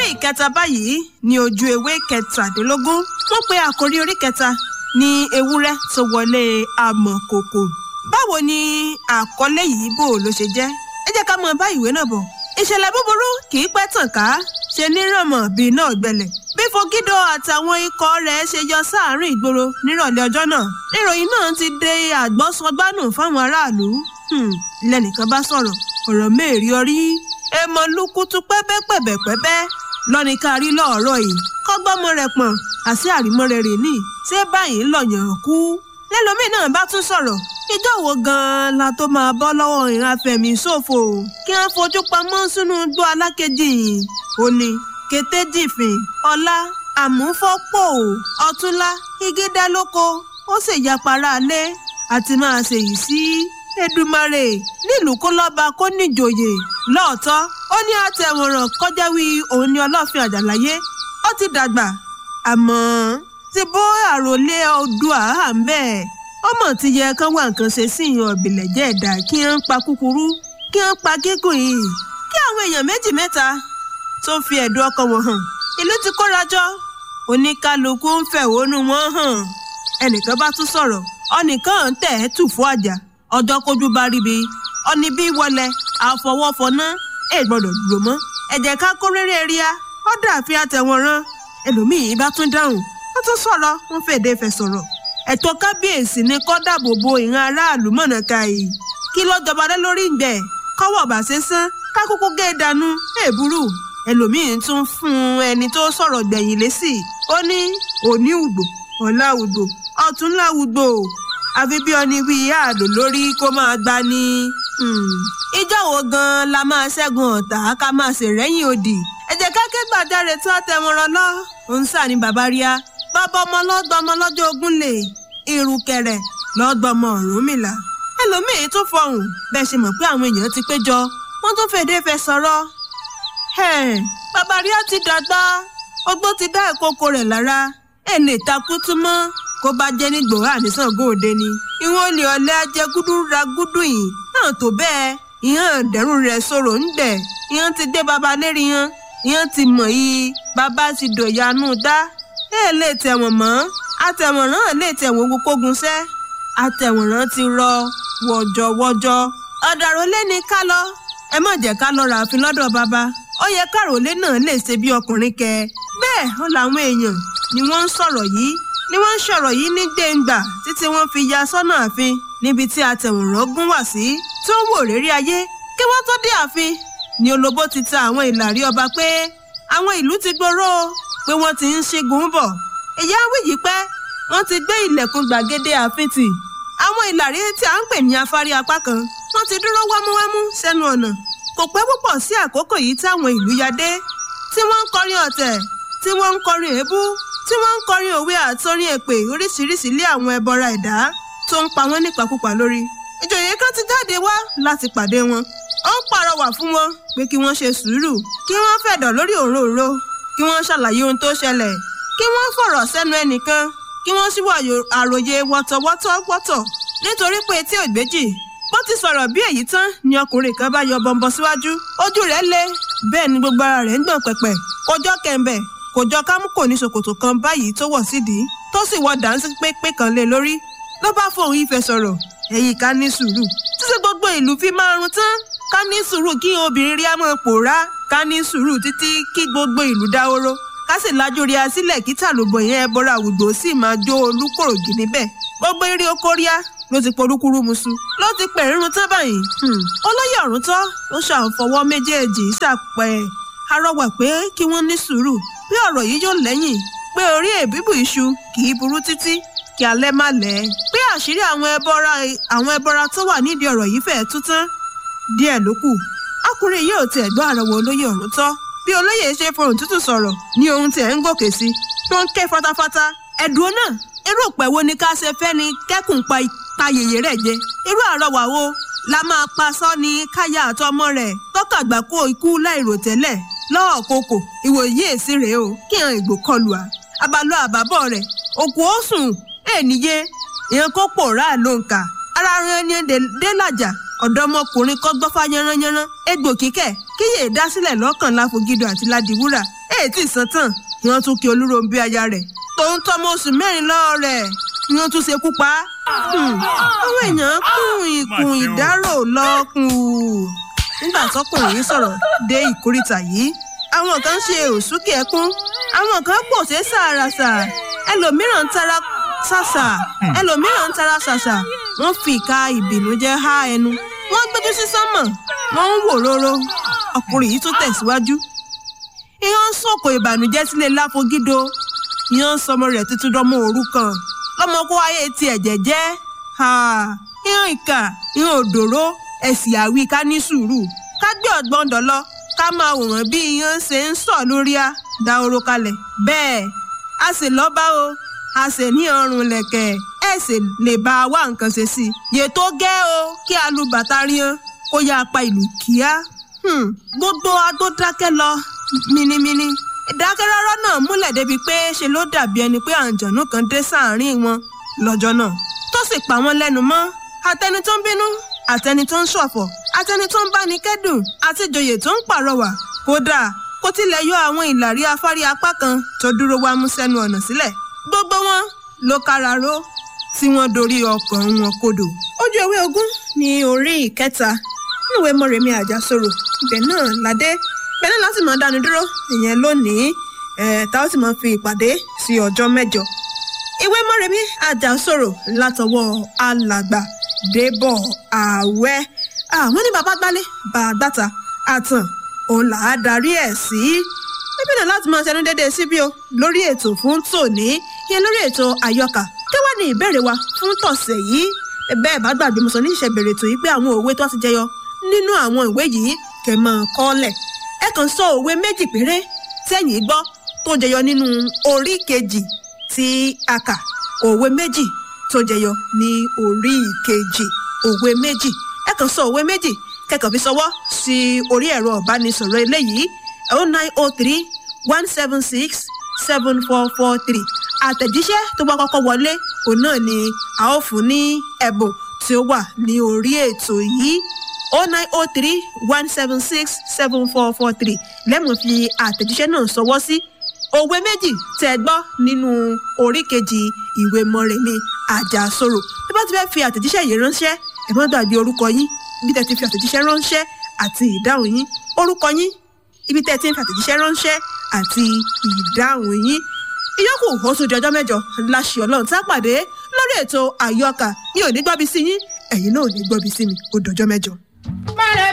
orí ìkẹta báyìí ní ojú ewé kẹtàdínlógún wọ́n pe àkórí orí kẹta ní ewúrẹ́ tó wọlé amọ̀kòkò báwo ni àkọlé yìí bò ló ṣe jẹ́ ẹ jẹ́ ká mọ bá ìwé náà bọ̀ ìṣẹ̀lẹ̀ búburú kì í pẹ́ tàn ká ṣe nírànmọ́ bíi náà gbẹlẹ̀ bí fogido àtàwọn ikọ̀ rẹ̀ ṣe yọ sáàárín ìgboro nírọ̀lẹ́ ọjọ́ náà ìròyìn náà ti dé àgbọ́sọgbánù fáwọn aráàlú lẹ́nìkan bá sọ̀rọ̀ ọ̀rọ̀ mẹ́rin orí èèmọ̀ lukutu pẹ́bẹ́pẹ́bẹ́pẹ́bẹ́ lọ́ni ká rí lọ́ọ̀rọ̀ yìí kọ́gbọ́mọ rẹ̀ pọ̀n àti àrímọ́ rẹ̀ rè ní ṣé báyìí ń lọ̀yàn kú lẹ́lòmíì náà bá tún sọ̀rọ̀ ìjọ wo gan-an la tó máa bọ́ lọ́wọ́ ìran afẹ́mi ṣòfò kí wọ́n fojú pamọ́ sínú igbó alákejì ó ní kété jìfìn ọlá àmúfọ́pọ̀ ọ̀túnlá igídá lóko ó sì yapara alẹ́ àti máa ṣèyí sí Èdùmàrè nílùú kó lọ́ba kó níjòyè lọ́ọ̀tọ́ ó ní àtẹ̀wọ̀ràn kọjá wí òun ní ọlọ́fin àjàláyé ó ti dàgbà àmọ́ ti bó àròlé Oòduà à ń bẹ́ẹ̀ ọmọ ti yẹ kán wá nǹkan ṣe sí ìyàn ọ̀bìlẹ̀ jẹ́ ẹ̀dá kí wọ́n pa kúkúrú kí wọ́n pa gígùn yìí kí àwọn èèyàn méjì mẹ́ta tó fi ẹ̀dùn ọkàn wọn hàn ìlú ti kórajọ oníkálukú ń fẹ̀hónú wọn hàn ẹnìkan bá tún sọ̀rọ̀ ọnìkan ń tẹ̀ ẹ́ tù fún àjà ọjọ́ kójú bá ríbi ọni bí wọlé àfọwọ́fọná ẹ̀ gbọ́dọ̀ dúró mọ́ ẹ̀jẹ̀ ká kó rere ríà ọ̀dà àfi àtẹ̀wọ̀n rán ẹlòmíì bá tún dáhùn wọ́n tún sọ̀rọ̀ wọ́n fèdè fẹ̀ sọ̀rọ̀ ẹ̀tọ́ kábíyèsí ni kó dáàbò bo ìran aráàlú mọ̀nà káyì kí lọ́jọba lé lórí ìgbẹ́ kọ́wọ́ bá ṣe sán kákókó gé dànù èbúrú ẹlòmíín tún fún ẹni tó sọ̀rọ̀ gbẹ̀yìn lésì ó ní òní ùgbò ọ̀la ùgbò ọ̀túnla ùgbò àfi bí ọni wí ààdò lórí kó máa gbá ní. ìjọ wo gan-an la máa ṣẹ́gun ọ̀tá ká máa ṣèrẹ́yìn òdì ẹ jẹ́ ká ké gbàjáre tó tẹ̀wọ̀n lọ òun sà ní bàbá ríà bàbá ọmọ lọ́gbọ́mọ lọ́jọ́ ogún lè irùkẹ̀rẹ̀ lọ́gbọ́mọ Ọ̀rúnmìlà ẹlòmíín tún fọhùn bẹ́ẹ̀ ṣe mọ̀ pé àwọn èèyàn ti péjọ wọ́n tún fèdè fẹ́ sọ̀rọ̀ bàbá ríà ti dàgbà ogbó ti dá ìkókó rẹ̀ lára ẹ̀ lè takú tún mọ́ kó bá jẹ́ ní gbòòrò ànísàngó òde ni ìwọ̀n olè ọ̀lẹ́ ajẹ́ gúdú ra gúdú yìí náà tó bẹ́ẹ̀ ìhàn dẹ̀rùn rẹ̀ sọ̀rọ̀ ń dẹ̀ ìhàn ti dé baba lérí yan ìhàn ti mọ̀ yìí baba ti dòyanu dá ẹ lè tẹ̀wọ̀n mọ́ àtẹ̀wọ̀nrán lè tẹ̀wọ̀n gbogbogun sẹ́ àtẹ̀wọ̀nrán ti rọ wọ̀jọ̀wọ̀jọ̀ ọ̀dàrólé ni ká lọ ẹ má jẹ́ ká lọ ràáfin lọ́dọ̀ bàbá ó yẹ kárólé náà lè ṣe bí ọkùnrin kẹ bẹ́ẹ̀ ó làwọn èèyàn ni wọ́n ń sọ̀rọ̀ yìí ni wọ́n ń sọ̀rọ̀ yìí ní gbẹ̀ngbà títí wọ́n fi ya sọ́nà ààfin níbi tí àtẹ̀wọ̀nrán gún wá sí tó ń wò rírí ayé kí wọ́n tó dé ààfin ni olóbó ti ta àwọn ìlàrí ọba pé àwọn ìlú ti gbòòrò pé wọ́n ti ń ṣẹ́gun bọ̀ ìyá wíyí pẹ́ wọ́n ti gbé ilẹ̀kùn gbàgede ààfin tì àwọn ìlàrí tí a ń pè ní afárí apá kan wọ́n ti dúró wámúwámú sẹ́nu ọ̀nà kò pẹ́ púpọ̀ sí àkókò yìí táwọn ìlú ya dé tí wọ́n ń kọrin ọ̀tẹ̀ tí wọ́n ń kọrin èébú tí wọ́n ń kọrin òwe àtọrin èpè oríṣiríṣi lé àwọn ẹbọra ẹ̀dá tó ń pa wọ́n nípakúpa lórí ìjòyè kan ti jáde wá láti pàdé wọn ó ń pàrọwà fún wọn pé kí wọ́n ṣe sùúrù kí wọ́n fẹ̀dọ̀ lórí òróǹro kí wọ́n ṣàlàyé ohun tó ṣẹlẹ̀ kí wọ́n fọ̀rọ̀ sẹ́nu ẹnìkan kí wọ́n sì wá àròyé wọ́tọ̀wọ́tọ̀ wọ́tọ̀ nítorí pé etí ògbéjì bó ti sọ̀rọ̀ bí èyí tán ni ọkùnrin kan bá yọ bọ̀m̀bọ̀ síwájú ojú rẹ̀ le bẹ́ẹ̀ ni gbogbo ara rẹ̀ ń gbọ̀n pẹ̀pẹ̀ kò jọ kẹ̀ǹbẹ̀ kò jọ kámú kò ní ṣòkòtò kan báyìí tó wọ̀ sídìí tó sì wọ dànsí pépé kan lé lórí ló bá fóun ìfẹ́ sọ̀rọ̀ ẹ̀yìn ká ní sùúrù títí gbogbo ìlú fi máa run tán ká ní sùúrù kí obìnrin rí àmọ́ pòórá ká ní sùúrù títí kí gbogbo ìlú dáhóró ká sì lájú rí a sílẹ̀ kí tàlùbọ̀ yẹn ẹbọra àwùjọ sì máa jó olúkòrògì níbẹ̀ gbogbo eré oko ríá ló ti porúkúrú musu ló ti pẹ̀ rírun tán báyìí olóyè ọ̀rún tọ́ ló ṣàǹfọwọ́ méjèèjì ṣàpẹ́ arọwà pé kí wọ́n ní sùúrù bí ọ̀rọ̀ yìí yóò lẹ́yìn pé orí èbíbù iṣu kì í burú títí kí alẹ́ má lẹ́ pé àṣírí àwọn ẹbọra àwọn ẹbọra tó wà nídìí ọ̀rọ̀ yìí fẹ́ẹ́ tú tán díẹ̀ ló kù ọkùnrin yìí ò tiẹ̀ gbọ́ àrọ̀wọ̀ olóyè ọ̀rún tọ́ bí olóyè ṣe fohùn tútù sọ̀rọ̀ ní ohun tí ẹ̀ ń gòkè sí tó ń ké fatafata ẹ̀dùn náà irú òpẹ́ wo ni ká ṣe fẹ́ ni kẹ́kùn pa ta yèyé rẹ̀ jẹ irú àrọwà wo la máa pa sọ́ni káyà àtọmọ rẹ̀ tọ́kàgbà kó ikú láìròtẹ́lẹ̀ lọ́ọ̀ koko ìwòye èsì rèé o kí hàn ìgbò kọlù à abalọ àbábọ̀ rẹ̀ òkú ó sùn ènìyẹ èèyàn kó pòórá ló ń kà ara rẹ̀ ni délàjà ọ̀dọ́mọkùnrin kọ́ gbọ́fà yánranyánran egbò kíkẹ́ kíyè dásílẹ̀ lọ́kàn láfogido àti ládìwúrà èè ètí ìsàn tán ni wọ́n tún kí olúròǹbí aya rẹ̀ tòun tọmọ oṣù mẹ́rin lọ́wọ́ rẹ̀ ni wọ́n tún ṣekú pa á. àwọn èèyàn kún ìkùn ìdárò lọ́kùn nígbà tọkùnrin yìí sọ̀rọ̀ dé ìkórìtà yìí àwọn kan ṣe òsúkè ẹkún àwọn kan pòṣé sàràsà ẹlòmíràn ń tara ṣàṣà ẹlòmíràn ń tara ṣàṣà wọ́n fi ìka ìbìnújẹ́ há ẹnu wọ́n gbójú sí sánmọ̀ wọ́n ń wò róró ọkùnrin yìí tún tẹ̀síwájú ìyẹn ń sọ̀kò ìbànújẹ́ sílé láfogídó ìyẹn ń sọmọ rẹ̀ tuntun dánmọ́ òrukàn lọ́mọ kó ayé tiẹ̀ jẹ́jẹ́ ìyẹn ìkà ìyẹn òdòró ẹ̀sìn àwí ká ní sùúrù ká gbé ọ̀gbọ́n dọ̀lọ́ ká máa wòrán bí ìyẹn ṣe ń sọ̀ lórí a da oró kalẹ̀ bẹ́ẹ̀ a sì lọ́ba o a sì ní ọrùn lẹ̀kẹ̀ ẹ̀ sì lè bá a wá nǹkan ṣe sí i yè tó gẹ́ o kí a lu bàtà ríyan kó yá apá ìlú kíá gbogbo agbó dákẹ́ lọ minimini ìdákẹ́rọ́rọ́ náà múlẹ̀ débi pé ṣe ló dàbí ẹni pé àǹjọ̀nú kan dé sáàárín wọn lọ́jọ́ náà tó sì pa wọ́n lẹ́nu mọ́ àtẹni tó ń bínú àtẹni tó ń ṣọ̀fọ̀ àtẹni tó ń báni kẹ́dùn àti ìjòyè tó ń pàrọwà kódà kó tilẹ̀ yọ àwọn ìlàrí afárí apá kan tó dúró wá mú sẹ́nu ọ̀nà sílẹ̀ gbogbo wọn ló kára ró tí wọ́n dorí ọkàn wọn kodò ojú ewé ogún ní orí ìkẹta níwèé mọ̀rẹ́mí àjàsorò ibẹ̀ náà ládé ibẹ̀ náà láti máa dánu dúró ìyẹn lónìí ẹ̀ tá ó sì máa fi ìpàdé sí ọjọ́ mẹ́jọ ìwé mọ̀rẹ́mí àjàsorò látọwọ́ alàgbà débọ̀ àwẹ́ àwọn ní bàbá gbálé bàgbàtà àtàn òun là á darí ẹ̀ sí níbí náà láti máa ṣẹnu déédéé síbí o lórí ètò fún tòní yẹn lórí ètò àyọkà kí wàá ní ìbéèrè wa fún tọ̀sẹ̀ yìí bẹ́ẹ̀ bá gbàgbé mo sọ ní ìṣẹ̀bẹ̀rẹ̀ ètò yìí pé àwọn òwe tó ti jẹyọ nínú àwọn ìwé yìí kẹ́ máa kọ́lẹ̀ ẹ kàn sọ òwe méjì péré tẹ́yìn gbọ́ tó jẹyọ nínú orí kejì tí a kà òwe méjì tó jẹyọ ní orí kejì òwe méjì ẹ kàn sọ òwe méjì kẹ́kọ̀ọ́ fi sọwọ́ sí orí ẹ̀rọ ìbánisọ̀rọ̀ eléyìí oh nine oh three one seven six seven four four three àtẹ̀jíṣẹ́ tó bá kọ́kọ́ wọlé òun náà ni a ó fún ní ẹ̀bùn tí ó wà ní orí ètò yìí oh nine oh three one seven six seven four four three lẹ́mọ̀ fi àtẹ̀jíṣẹ́ náà sọwọ́ sí òwe méjì tẹ́ gbọ́ nínú orí kejì ìwé mọ́rẹ̀mí àjàsorò bí bá ti fẹ́ fi àtẹ̀jíṣẹ́ yìí ránṣẹ́ ẹ má gbàgbé orúkọ yín bí tẹ́ ti fi àtẹ̀jíṣẹ́ ránṣẹ́ àti ìdáhùn yín orúkọ yín ibi tẹ́ ti ń fi àtẹ̀jíṣẹ́ ránṣẹ́ àti ìdáhùn yín ìyókù ó tún di ọjọ́ mẹ́jọ láṣẹ ọlọ́run tá a pàdé lórí ètò àyọkà mi ò ní gbọ́bi sí yín ẹ̀yin náà ò ní gbọ́bi sí mi ó dọjọ́ mẹ́jọ.